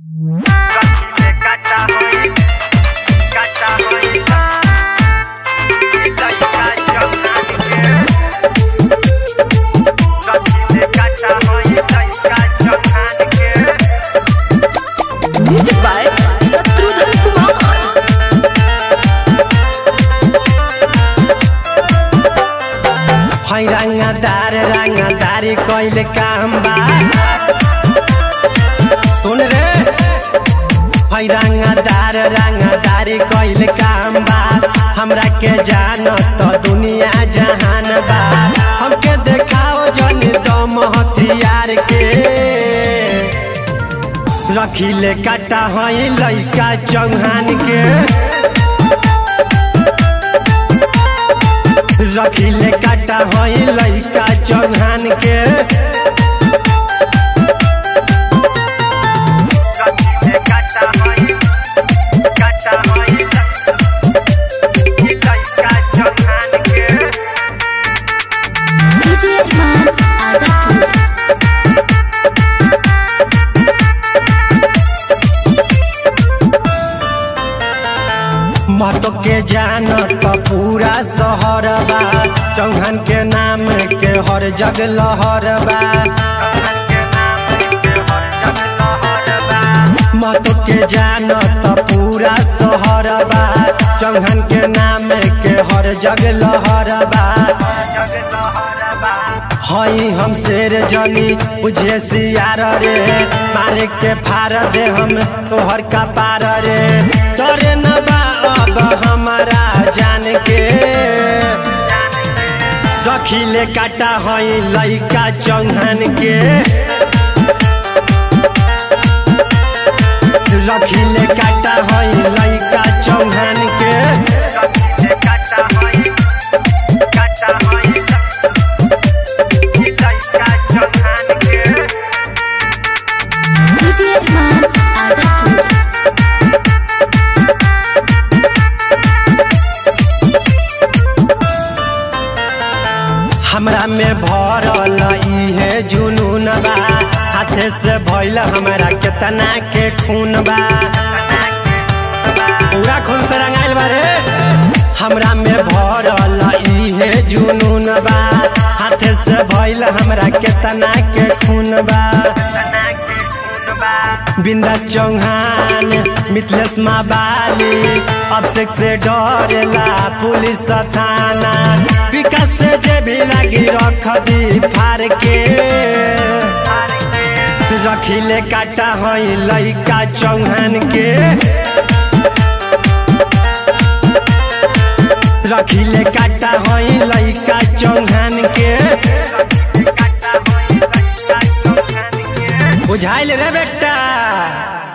music by Shatrughan Kumar है रंगदार रंगदारी कैल काम बा सुन रे है रंगदार रंगदारी कैल काम बा हमरा के जान तो दुनिया जहान बा हमके देखाओ जन दम हथियार के रखिले काटा है लइका चौहान के रखिले काटा है लइका चौहान के डीजे अरमान आदमपुर महतो के जान तो पूरा शहर बा चौहान के नाम के हर जग लहर बा महतो के जान तो पूरा शहर बा चौहान के नाम के हर जग लहर बा हई हम शेर जनी बुझे सियार रे मारे के फार दे हम तोहर का पार रे डरे न बा अब हमारा जान के रखिले काटा हई लइका चौहान के रखिले काटा हई लइका चौहान के डीजे अरमान आदमपुर हमरा में भरल इहे जुनून बा हाथे से भइल हमरा केतना के खून बा पूरा खून से रंगाइल बा रे हमरा में भरल इहे जुनून बा हाथे से भइल हमरा केतना के खून बा बिंदा चौहान मिथलेश माबाली अभिषेक से डरेला पुलिस थाना विकास से जे भी लगी रख दी फार के रखिले काटा हई लइका चौहान के रखिले काटा हई लइका चौहान के बुझाइल रे बेटा